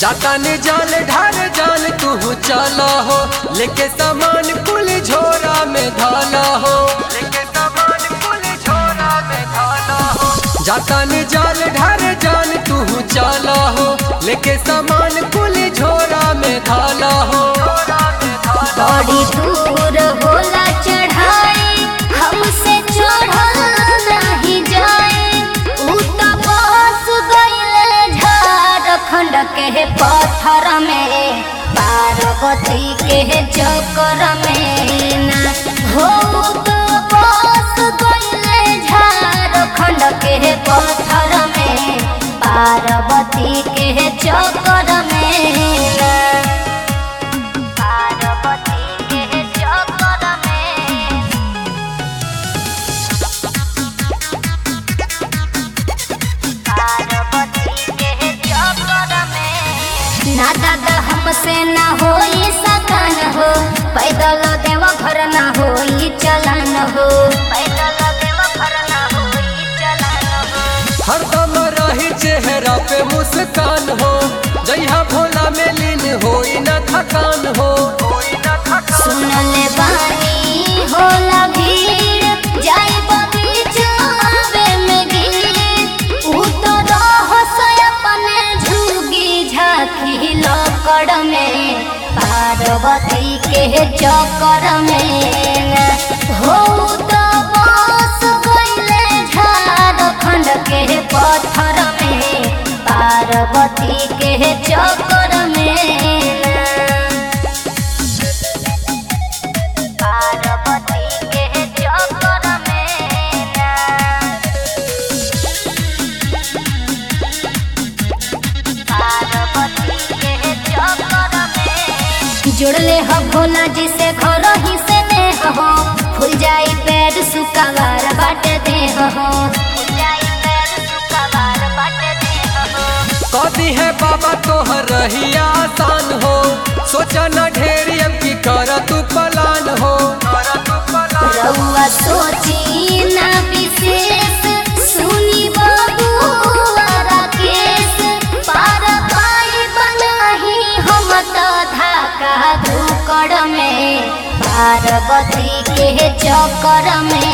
जाता ने जाल ढार जान तू चला हो लेके सामान कुल झोरा में धाला हो लेके सामान कुल झोरा में धाला हो जाता ने जाल ढार जान तू चला हो लेके सामान कुल झोरा में धाला हो बड़ी दूर होला चढ़ाई हमसे चढ़ल नहीं जाए ऊ तो बस गइल झारखंड के पत्थर में पार्वती के चक्कर में ना हो तो बस गइल झारखंड के पत्थर में पार्वती के चक्कर में ना पार्वती के चक्कर में पार्वती के चक्कर में ना दादा हमसे ना होई सकन हो पैदल देव घर ना होई चलन हो पैदल देव घर ना होई चलन हो हरदम रही चेहरा पे मुस्कान हो जइहा भोला में लीन होई न थकान हो सुनले बानी होला भीड़ जाई बगीचावे में गीत ऊ तो रहस अपने झुगी झांकी लकड़ में पार्वती के चक्कर में हो तो बस गइले झारखंड के पत्थर में पार्वती के चक्कर में पार्वती के चक्कर में पार्वती के चक्कर में जुड़ले हो भोला जी से घर ही से ने हो फूल जाई पैर सुकावार बाट दे हो फूल जाई पैर सुकावार बाट दे हो कदी है बाबा तोहर रही आसान हो सोचा न ढेरी अब की कर तू पलान हो रउआ सोची ना विशेष सुनी बाबूआरा केस पार पाई बनाही हम तो धाका धुकड़ में पार्वती के चक्कर में